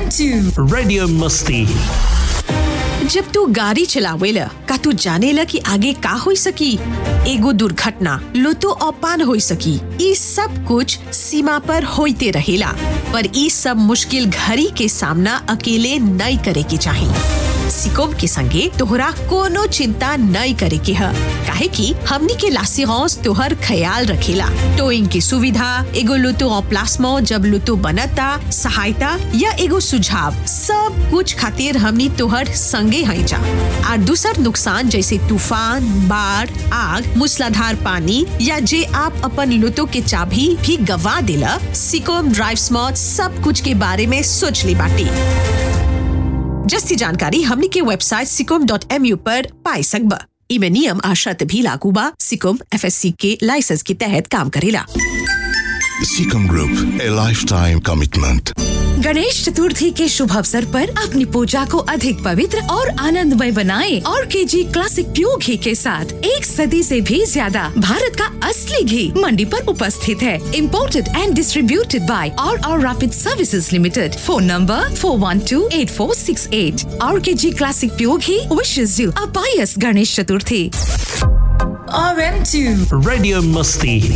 RM2 Radio Musti. जब तू गाड़ी चलावेला का तू जानेला कि आगे का हो सकी एगो दुर्घटना लुतो अपान हो सकी ई सब कुछ सीमा पर होते रहेला पर ई सब मुश्किल घड़ी के सामना अकेले नहीं करे के चाहिए सिकोम के संगे तोहरा कोनो चिंता नहीं करे के ह काहे कि हमनी के लासिगौस तोहर ख्याल रखेला टोइंग की सुविधा एगो लुतो प्लास्मो जब लुतो बनता सहायता या एगो सुझाव सब कुछ खातिर हमनी तोहर संगे हैं जा और दूसर नुकसान जैसे तूफान बाढ़ आग मूसलाधार पानी या जे आप अपन लुतो के चाबी भी गवा देला सिकोम ड्राइव स्मॉट सब कुछ के बारे में सोच ली बाटी जस्ती जानकारी हमनी के वेबसाइट सिकोम डॉट एम यू पर पाई सकबा इमे नियम आ शर्त भी लागू बा सिकोम एफएससी के लाइसेंस के तहत काम करेला Seacom Group, a lifetime commitment. Ganesh चतुर्थी के शुभ अवसर पर अपनी पूजा को अधिक पवित्र और आनंदमय बनाएं और के जी क्लासिक प्योर घी के साथ एक सदी से भी ज्यादा भारत का असली घी मंडी पर उपस्थित है इम्पोर्टेड एंड डिस्ट्रीब्यूटेड बाय और और rapid services limited phone number four one two eight four six eight और K G classic pure ghee विशेष यू अ पायस Ganesh Chaturthi RM2 Radio Musti.